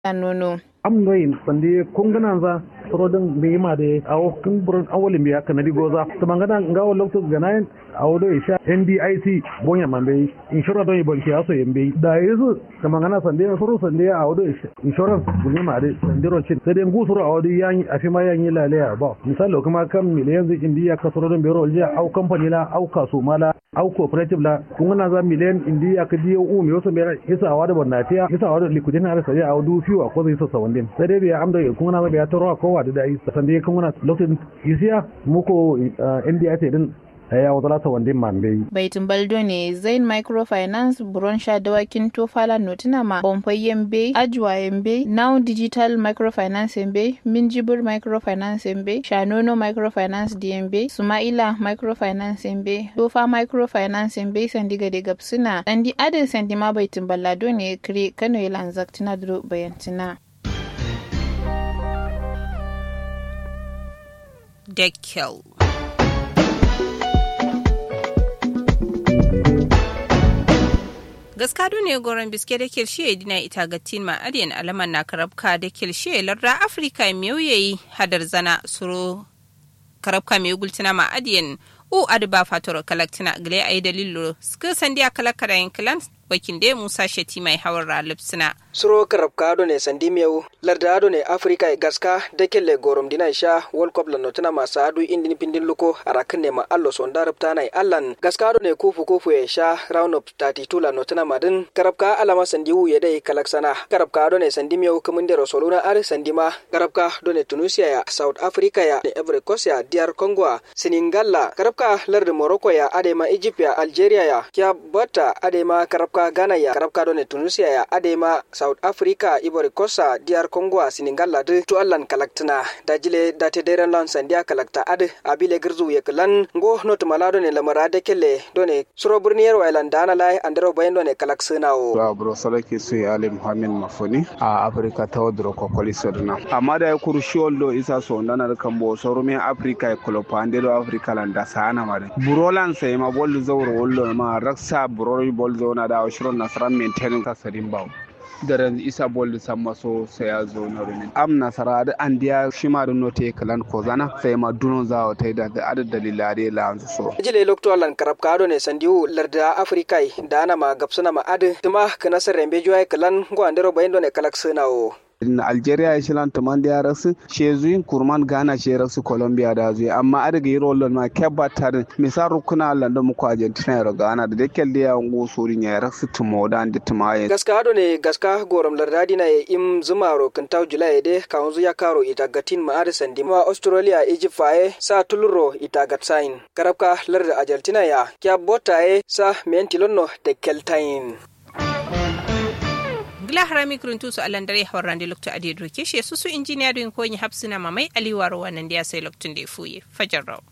nono am noyin sande kongana za sorodin me ma de awo kun burin awolin biya kanadi goza to mangana ngawo lokto ganayen awo do isha NDIC bonya mambe insurance do ibon ki aso yembe da yesu to mangana sande soro sande awo do insurance bunya ma de sande ro chin sai ngu soro awo do yan afi ma yan yila le ba misalo kuma kan miliyan zai indiya ka sorodin biro olja au company la au kaso mala au cooperative la kungana za miliyan indiya ka diyo u mi wasu mera isa awa da bonnatiya isa awa da likudin har sai awo du fiwa ko zai so sawandin sai dai biya amda kungana biya taro ko wa da dai sande kungana lokacin isiya muko NDIC din ya wata lata wandin mambe. Baitin Baldo ne Zain Microfinance Buron Sha Dawakin Tofala Notina ma Bomfai Yembe, Ajwa Yembe, Now Digital Microfinance Yembe, Minjibur Microfinance Yembe, Shanono Microfinance DMB, Sumaila Microfinance Yembe, Tofa Microfinance Yembe Sandiga de Gapsuna, Andi Adin Sandima Baitin Ballado ne Kri Kano Ilan Zaktina Duro Bayantina. Dekkel. gaskado ne goron biske da kirshe dina ita ga tin ma adiyan alaman na karabka da kirshe larda afirka mewuyayi hadar zana suro karabka mai gultina ma adiyan u adba fatoro kalaktina gile ayi dalilo suka sandiya kalakara yin kilan wakin da musa sheti mai hawar ralipsina suro karabka ne sandi miyau larda ado ne afrika e gaska da kelle gorom dina sha world cup lan notuna masu adu indin pindin luko arakin ne ma allo son darabta nai allan gaska ado ne kufu kufu e sha round of 32 lan notuna madin karabka alama sandi wu yedai kalaksana karabka ado ne sandi miyau kumin da rosoluna ar sandi ma karabka do ne tunisia ya south africa ya ne ivory coast ya dr congo seningala karabka larda morocco ya adema egypt ya algeria ya kya bata adema karabka ghana ya karabka do ne tunisia ya adema south africa ivory coast dr congo senegal ladu to allan kalaktina dajile date deren lan sandia kalakta ad abile girzu ye kalan go not malado ne lamara de kelle done suro burniyar wailan dana lai andero bayan done kalak sunawo ba bro salake su ali muhammed mafoni a africa ta wadro ko koli sodna amma da kuru shioldo isa so ndana kan bo soro me africa e kolo pande do africa lan da sana mare burolan sai ma bol zawro wollo ma raksa burori bol zona da shiron nasran maintain ka sadin bawo daren isa bolli samma so sai ya zo na rumin am nasara da an diya shi ma da note kalan ko zana sai ma dunon za ta da adad dalila da la an so jile lokto lan karab kado ne sandiu larda afrikai da ana ma gapsuna ma adu tuma kana sarembe joy kalan go andero bayndo ne kalak sunawo na algeria ya shilan tuman da ya rasu shezuyin kurman ghana ce rasu colombia da zuwa amma a daga yi rolon ma kebba tarin misal rukuna landa muku argentina ya ghana da dakel da ya ngu sorin ya rasu tumo da da tumaye gaska hado ne gaska gorom lardadi na im zuma ro kintau julai de kaunzu ya karo ita gatin ma ada sandi ma australia egypt faye sa tuluro ita gatsain karabka larda argentina ya kya botaye sa mentilonno de keltain gila harami kuruntu su alan dare hawar rande lokto adi doke shi su su injiniya don koyi hapsina mamai aliwaro wannan da ya sai loktun da ya fuye fajar rawa